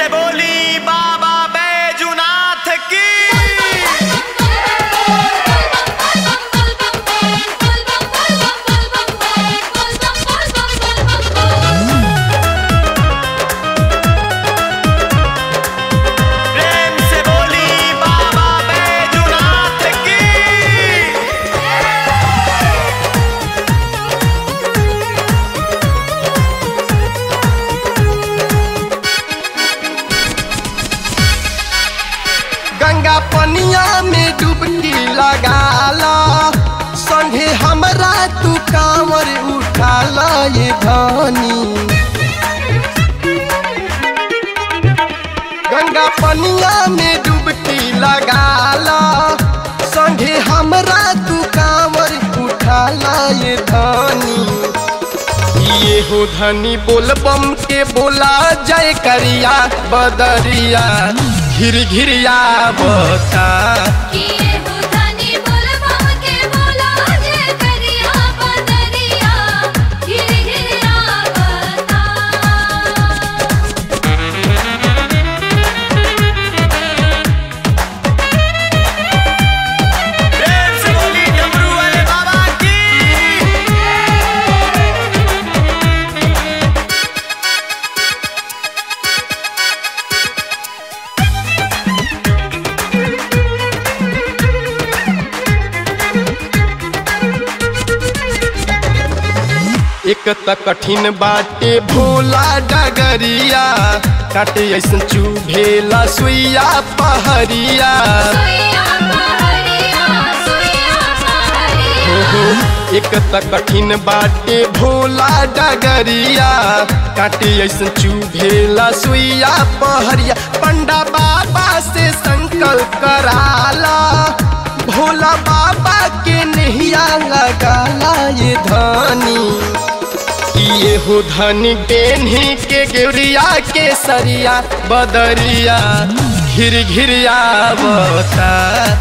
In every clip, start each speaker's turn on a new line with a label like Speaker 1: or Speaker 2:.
Speaker 1: बोली बाबा बैजुनाथ की प्रेम से बोली बाबा बैजुनाथ की
Speaker 2: गंगा पनिया में डुबकी लगाला संगे हमरा तू कांवर उठाला ये धानी गंगा पनिया में डुबकी लगाला संगे हमरा तू कांवर उठाला ये धानी ये हो धनी बोल बम के बोला जय करिया बदरिया घिर घिरिया बता
Speaker 1: प्रेम से बोली डमरू वाले बाबा की
Speaker 2: एक त कठिन बाटे भोला डगरिया काटे ऐसन चुभेला सुइया पहरिया हो हो एक त कठिन बाटे भोला डगरिया काटे ऐसन चुभेला सुइया पहरिया पंडा बाबा से संकल्प कराला भोला बाबा के नहिया लगाला ये धानी ये हो धनी बेन्ही के गेरिया के सरिया बदरिया घिर घिरिया बता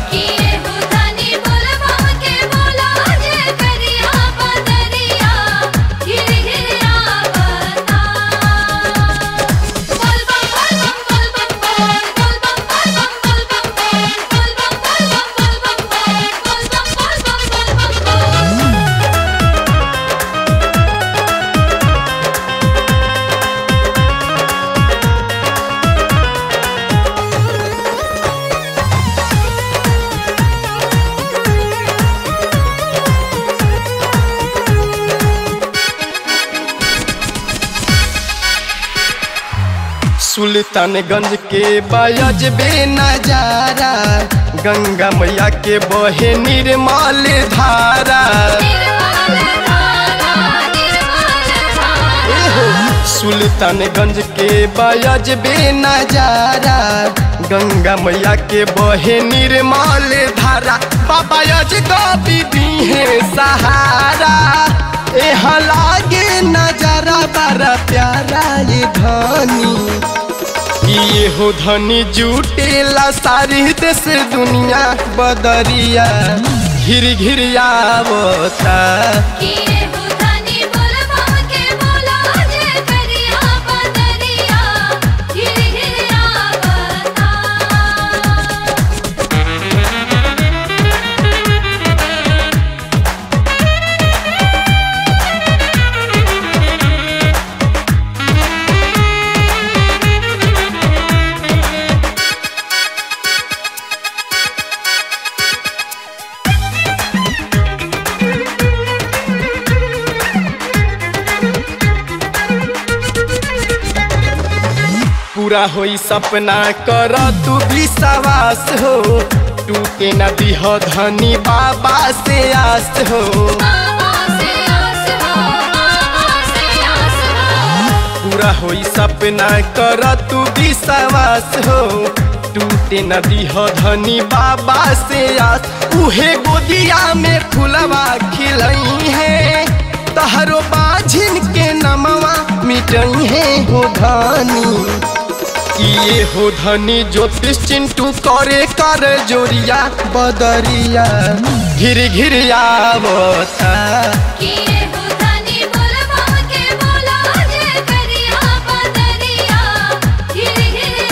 Speaker 2: सुल्तानगंज के बयज बे नजारा गंगा मैया के बहे निर्मल धारा एहो, सुल्तानगंज के बयज बे नजारा गंगा मैया के बहे निर्मल धारा बाबा यज गोपी दीहे सहारा एह लागे नजारा बड़ा प्यारा ये धनी ये हो धनी जुटेला सारी देश दुनिया बदरिया घिर घिरिया बता पूरा होई सपना कर तू विश्वास हो टूटे न दिह धनी बाबा से आस हो पूरा होई सपना कर तू विश्वास हो टूटे न दिह धनी बाबा से आस उहे गोदिया में फुलवा खिलई है तहरो बाझिन के नमवा मिटई है हो धनी ये हो धनी ज्योतिष चिंटू करे कर जोरिया बदरिया घिर घिरिया बता
Speaker 3: किए हो धनी बोल के बोला जे करिया बदरिया गिर गिर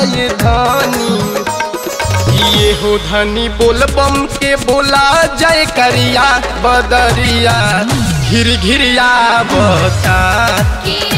Speaker 2: ये धनी ये हो धनी बोल बम के बोला जय करिया बदरिया घिर घिरिया बता
Speaker 3: किए